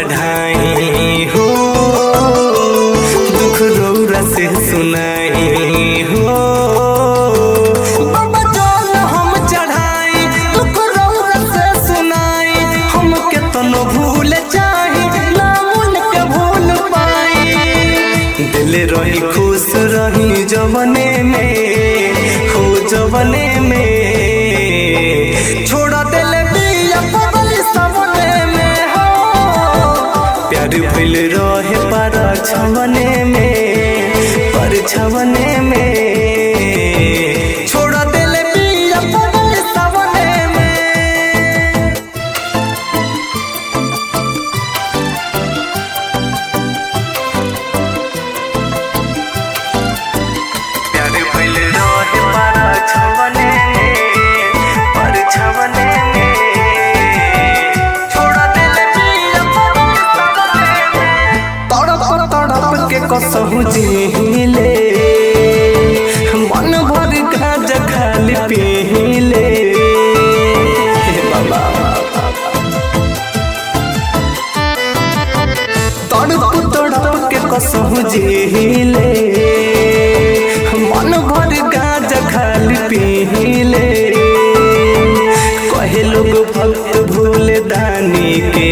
बढ़ाई हो दुख रौरा से सुनाई हो बाबा जल हम चढ़ाई दुख रौरा से सुनाई हम केतनो भूल चाही नामुन के भूल पाई दिल रही खुश रही जवने में हो जवने में छोड़ा दिल बिया पगल सवने में हो प्यार भइल रहे पर छवने में पर छवने में छोड़ा दिल बिया पगल सवने में प्यार भइल रहे पर छवने में पर छवने में छोड़ा दिल पिया पवन सवने में तड़प तड़प के कसहु जिहिले मन भर गाज खाली पीले हे बाबा तड़प तड़प के कसहु जिहिले मन भर गाज खाली पीले कहे लोग भक्त भूल दानी के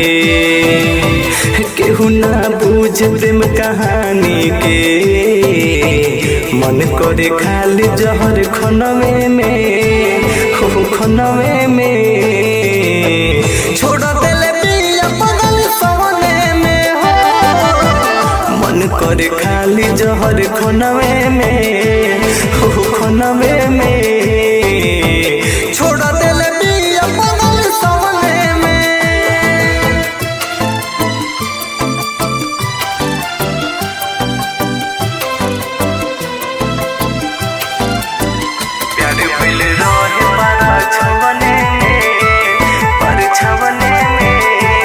केहू ना बूझ प्रेम कहानी के मन करे खाली जहर खनवे में हो खनवे में छोड़ देले पिया पगल सवने में हो मन करे खाली जहर खनवे में हो खनवे में छोड़ देले पिया पगल सवने में प्यार भइल रहे पर छवने में पर छवने में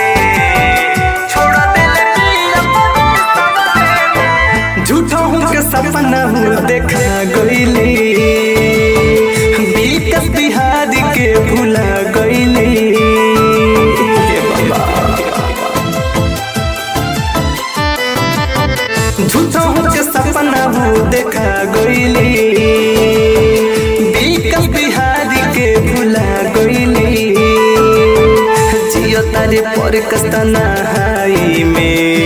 छोड़ा दिल पिया पगल सवने में झूठा हूँ के सपना हूँ देखा गईली विकस बिहारी के भुला गईली हे बाबा झूठा हूँ के सपना हूँ देखा गईली विकस बिहारी के भुला गईली जियो तारे पर कस्ता नहाई में